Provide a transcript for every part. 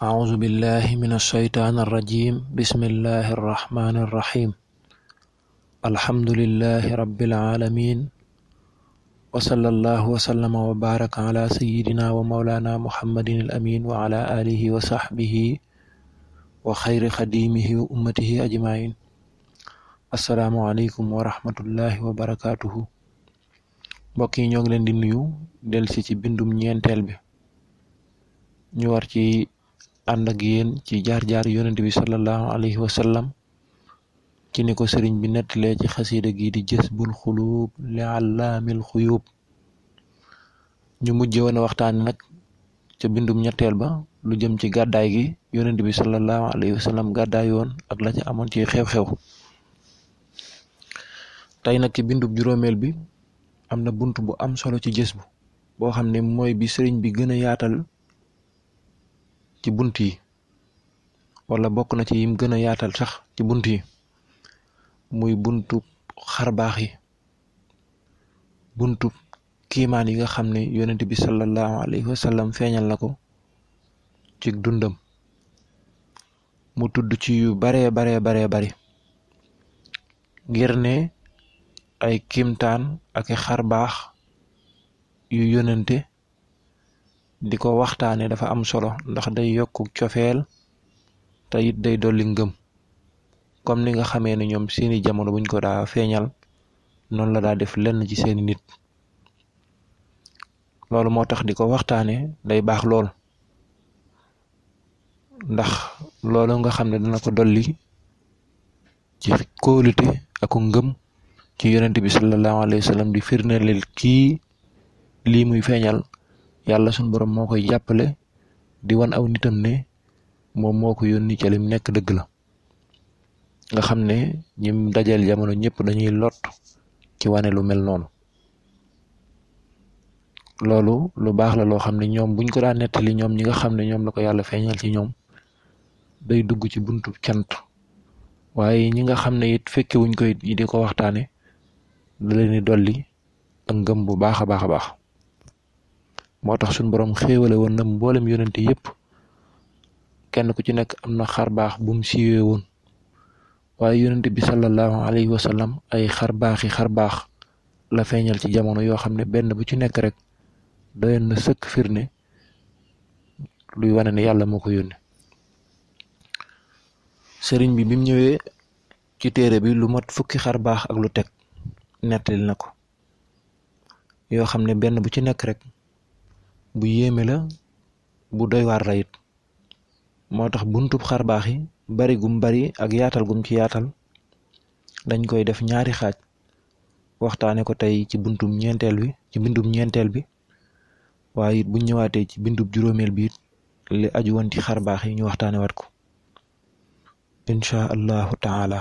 أعوذ بالله من الشيطان الرجيم بسم الله الرحمن الرحيم الحمد لله رب العالمين وصلى الله وسلم وبارك على سيدنا ومولانا محمد الأمين وعلى آله وصحبه وخير خديمه وأمته أجمعين السلام عليكم ورحمة الله وبركاته mbokk yi ñoo ngi leen di nuyu delsi ci bindum ñeenteel bi ñu war ci ànd ak yéen ci jaar-jaar yonent bi sallallahu alayhi wa sallam ci ni ko sëriñ bi nettalee ci xasiida gi di jësbul xuluub li allaamil xuyuub ñu mujje woon a waxtaani nag ca bindum ñetteel ba lu jëm ci gàddaay gi yonent bi sallallahu alayhi wa sallam gàddaay woon ak la ca amoon ci xew-xew tey nag ci bindub juróomeel bi am na bunt bu am solo ci jës bu boo xam ne mooy bi sëriñ bi gën a yaatal ci bunt yi wala bokk na ci yim gën a yaatal sax ci bunt yi muy buntu xarbaax yi buntu kiimaan yi nga xam ne yonent bi sallallahu alayhi wa sallam feeñal na ko ci dundam mu tudd ci yu baree baree baree bari ngir ne ay kimtaan ak i xarbaax yu yonente di ko waxtaane dafa am solo ndax day yokku cofeel te it day dolli ngëm comme ni nga xamee ne ñoom seeni jamono buñ ko daa feeñal noonu la daa def lenn ci seeni nit loolu moo tax di ko waxtaane day baax lool ndax loolu nga xam ne dana ko dolli ci kóolute aku ngëm ci yonent bi sallallahu alayhi wa sallam di firndeleel kii lii muy feeñal yàlla suñ borom moo koy jàppale di wan aw nitam ne moom moo ko yónni ca lim nekk dëgg la nga xam ne ñim dajal jamono ñëpp dañuy lot ci wane lu mel noonu loolu lu baax la loo xam ne ñoom buñ ko daan nettali ñoom ñi nga xam ne ñoom la ko yàlla feeñal ci ñoom day dugg ci buntu cant waaye ñi nga xam ne it fekke wuñ ko it yi di ko waxtaane da leen di dolli ak ngëm bu baax a baax a baax moo tax suñ borom xéewale woon na mboolem yonente yépp kenn ku ci nekk am na xar baax bu mu siiwee woon waaye yonente bi sallallahu alayhi wa sallam ay xar baaxi xar baax la feeñal ci jamono yoo xam ne benn bu ci nekk rek doyoon na sëkk firne luy wane ne yàlla moo ko yónne sëriñ bi bim ñëwee ci téere bi lu mat fukki xar baax ak lu teg nettali na ko yoo xam ne benn bu ci nekk rek bu yéeme la bu doy waar la it moo tax buntub xar baax yi bari gum bari ak yaatal gum ci yaatal dañ koy def ñaari xaaj waxtaane ko tey ci buntum ñeenteel bi ci bindum ñeenteel bi waaye it buñ ñëwaatee ci bindub juróomeel bi it li aju woon ci xar baax yi ñu waxtaane wat ko inchaa allahu taala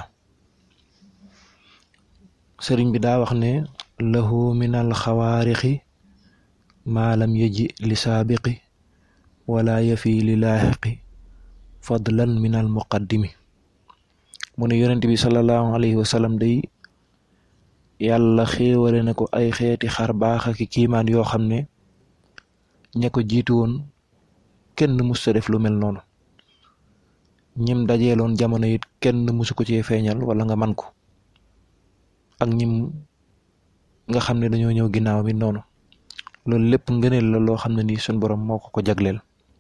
sëriñ bi daa wax ne lahu min al xawaarixi maa lam yaji li saabiqi wala yafi li laaxiqi fadlan min al muqaddimi mu ne yonent bi sallallahu alayhi wa sallam day yàlla xéewale na ko ay xeeti xar baax ak kiimaan yoo xam ne ña ko jiitu woon kenn musta def lu mel noonu ñim dajeeloon jamono it kenn musu ko cee feeñal wala nga man ko ak ñim nga xam ne dañoo ñëw ginnaaw bi noonu loolu lépp ngëneel la loo xam ne nii suñ borom moo ko ko jagleel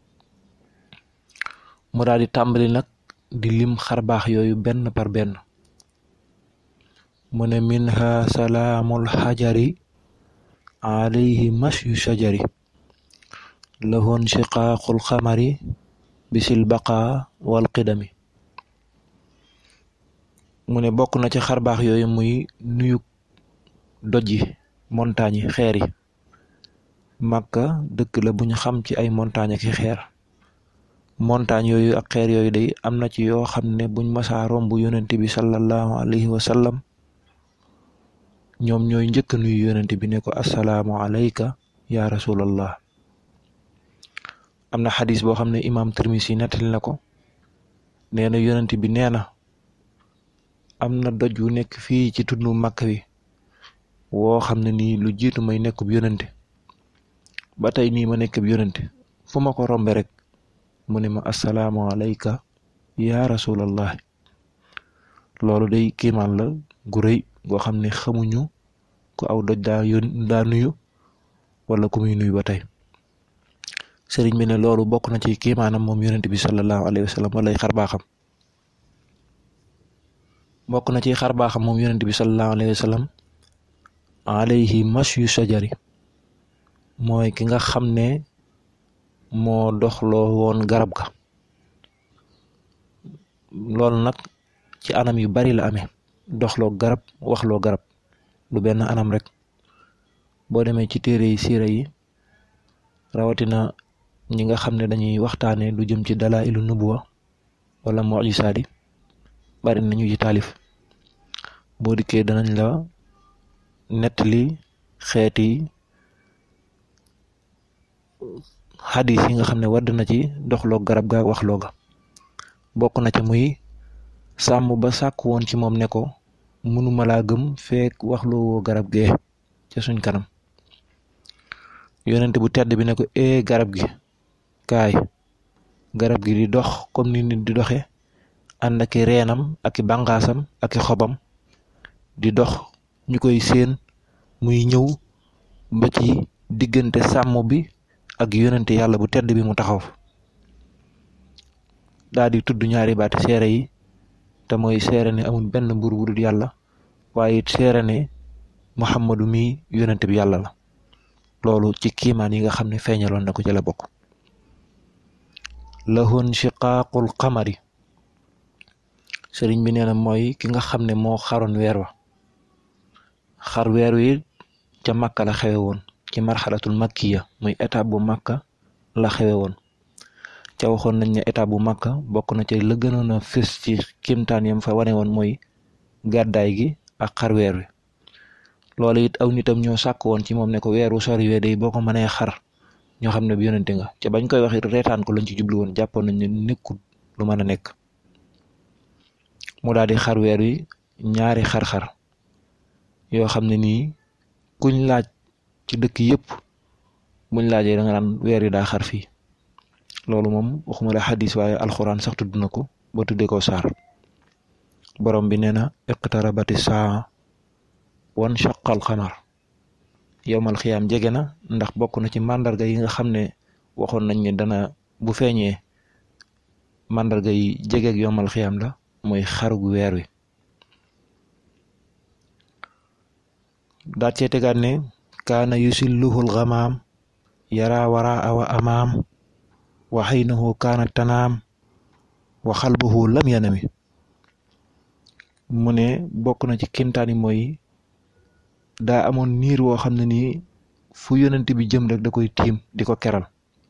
mu daal di tàmbali nag di lim xar baax yooyu benn par benn mu ne minha salaamul xajari alayhi masyu shajari lahoon shiqaaqul xamari bisil baqa wal qidami mu ne bokk na ci xar baax yooyu muy nuyu doj yi montagne yi xeer yi màkka dëkk la bu ñu xam ci ay montagne ak xeer montagne yooyu ak xeer yooyu day am na ci yoo xam ne buñ masaa romb yonent bi sallallahu alayhi wa sallam ñoom ñooy njëkk nuyu yonent bi ne ko assalaamu alayka ya rasulallah am na xadis boo xam ne imaam Tirmisi nettali na ko nee na yonent bi nee na am na doj wu nekk fii ci tundu màkk wi woo xam ne nii lu jiitu may nekkub yonente ba tey nii ma nekkub yonente fu ma ko rombe rek mu ne ma assalaamu alayka yaa rasulallah loolu day kiimaan la gu rëy goo xam ne xamuñu ku aw doj daa yón daa nuyu wala ku muy nuyu ba tey sëriñ bi ne loolu bokk na ci kiimaanam moom yonent bi sallallahu alayhi wa sallam walay xar baaxam bokk na ci xar baaxam moom yonent bi sallallahu alayhi wa sallam alayhi mashu sajari mooy ki nga xam ne moo doxloo woon garab ga loolu nag ci anam yu bari la amee doxloo garab waxloo garab du benn anam rek boo demee ci téere yi siira yi rawatina ñi nga xam ne dañuy waxtaane lu jëm ci dalailu nubuwa wala mujisaat yi bari nañu ci taalif boo dikkee danañ la nettali xeeti xadis yi nga xam ne wadd na ci doxloo garab ga waxloo ga bokk na ca muy sàmm ba sàkk woon ci moom ne ko mënuma laa gëm feek waxloo woo garab gee ca suñ kanam yonent bu tedd bi ne ko ee garab gi kaay garab gi di dox comme ni nit di doxe ànd aki reenam aki bànqaasam aki xobam di dox ñu koy séen muy ñëw ba ci diggante sàmm bi ak yonente yàlla bu tedd bi mu taxaw daa di tudd ñaari baati seere yi te mooy seere ne amul benn mbur bu dul yàlla waaye it seere ne muhammadu mi yonente bi yàlla la loolu ci kiimaan yi nga xam ne feeñaloon na ko ci la bokk lahun shiqaaqul qamari sëriñ bi nee na mooy ki nga xam ne moo xaroon weer wa xar weer wi ca makka la xewe woon ci marxalatul makkiya muy étape bu makka la xewe woon ca waxoon nañ ne étape bu makka bokk na ci la gënoon a fës ci kimtaan yam fa wane woon mooy gàddaay gi ak xar weer wi loolu it aw nitam ñoo sàkk woon ci moom ne ko weer wu sori wee day boo ko mënee xar ñoo xam ne bi yonente nga ca bañ koy wax it reetaan ko lañ ci jublu woon jàppoon nañ ne nekkul lu mën a nekk mu daal di xar weer wi ñaari xar-xar yoo xam ne nii kuñ laaj ci dëkk yëpp buñ laajee da nga naan weer wi daa xar fii loolu moom waxuma la xadis waaye alxuraan sax tudd na ko ba tuddee ko saar borom bi nee na iqtarabati saa wan shaqal xamar yowmal xiyaam jege na ndax bokk na ci màndarga yi nga xam ne waxoon nañ ne dana bu feeñee màndarga yi jegeeg yowmal xiyaam la mooy xarug weer wi daat cee tegaat ne kaana yusilluhul xamaam yara wara awa amaam wa xaynahu kaana tanaam wa xalbuhu lam yanami mu ne bokk na ci kimtaani mooy daa amoon niir woo xam ne nii fu yonent bi jëm rek da koy tiim di ko keral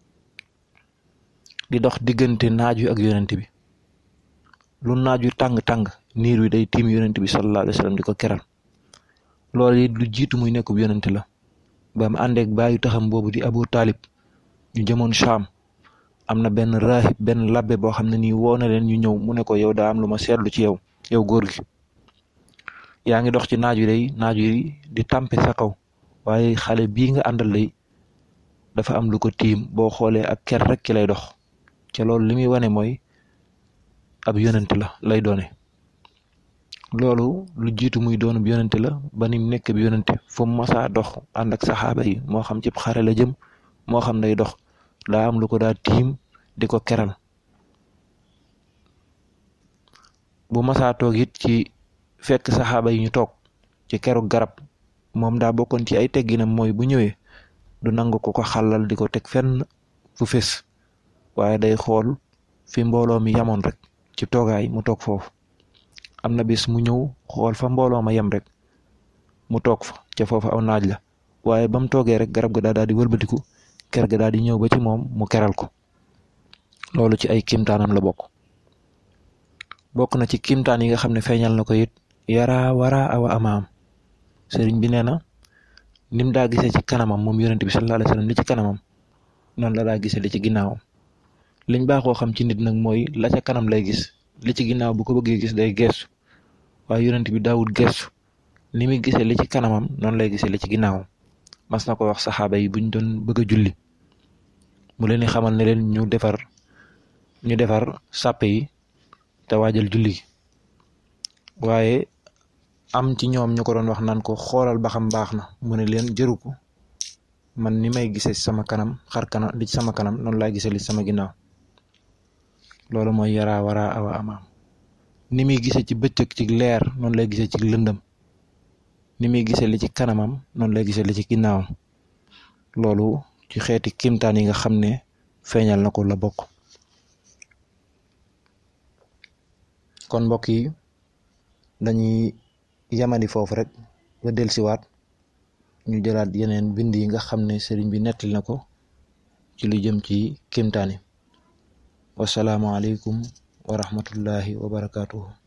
di dox diggante naaj wi ak yonent bi lu naaj wi tàng-tàng niir wi day tiim yonent bi sallallahu alayhi wa sallam di ko keral loolu it lu jiitu muy nekkub yonent la ba mu àndeek baayu taxam boobu di abu taalib ñu jëmoon Shaam am na benn raahib benn labbe boo xam ne nii woo na leen ñu ñëw mu ne ko yow daa am lu ma seetlu ci yow yow góor gi yaa ngi dox ci naaj wi day naaj wi di tàmpe sa kaw waaye xale bii nga àndal day dafa am lu ko tiim boo xoolee ak ker rek ki lay dox ca loolu li muy wane mooy ab yonent la lay doone loolu lu jiitu muy doonub yonent la ba nim nekk bi yonent fu mu masaa dox ànd ak saxaaba yi moo xam cib xare la jëm moo xam day dox daa am lu ko daa tiim di ko keral bu masaa toog it ci fekk saxaaba yi ñu toog ci keru garab moom daa bokkoon ci ay tegginam mooy bu ñëwee du nangu ko ko xàllal di ko teg fenn fu fés waaye day xool fi mbooloo mi yamoon rek ci toogaay mu toog foofu am na bis mu ñëw xool fa mbooloo ma yem rek mu toog fa ca foofu aw naaj la waaye ba mu toogee rek garab ga daa daal di wëlbatiku ker ga daal di ñëw ba ci moom mu keral ko loolu ci ay kimtaanam la bokk bokk na ci kimtaan yi nga xam ne feeñal na ko it yara wara awa amaam sëriñ bi nee na nim daa gisee ci kanamam moom yonent bi sallallahu alayhi wasallam li ci kanamam noonu la daa gisee li ci ginnaawam liñ baaxoo xam ci nit nag mooy la ca kanam lay gis li ci ginnaaw bu ko bëggee gis day gestu waaye yonent bi daawul gestu ni muy gisee li ci kanamam noonu lay gisee li ci ginnaawam mas na ko wax saxaaba yi buñ doon bëgg a julli mu leen di xamal ne leen ñu defar ñu defar sàppe yi te waajal julli gi waaye am ci ñoom ñu ko doon wax naan ko xoolal ba xam baax na mu ne leen jëru ko man ni may gisee sama kanam xar kanam li ci sama kanam noonu laay gisee li ci sama ginnaaw loolu mooy yaraa waraa awa amaam ni muy gisee ci bëccëg ci leer noonu lay gisee ci lëndëm ni muy gisee li ci kanamam noonu lay gisee li ci ginnaawam loolu ci xeeti kimtaan yi nga xam ne feeñal na ko la bokk kon mbokk yi dañuy yamani foofu rek ba dellusiwaat ñu jëlaat yeneen bind yi nga xam ne sëriñ bi nettali na ko ci lu jëm ci kimtaan yi wasalaamualeykum wa rahmatullahi wa barakaatuhu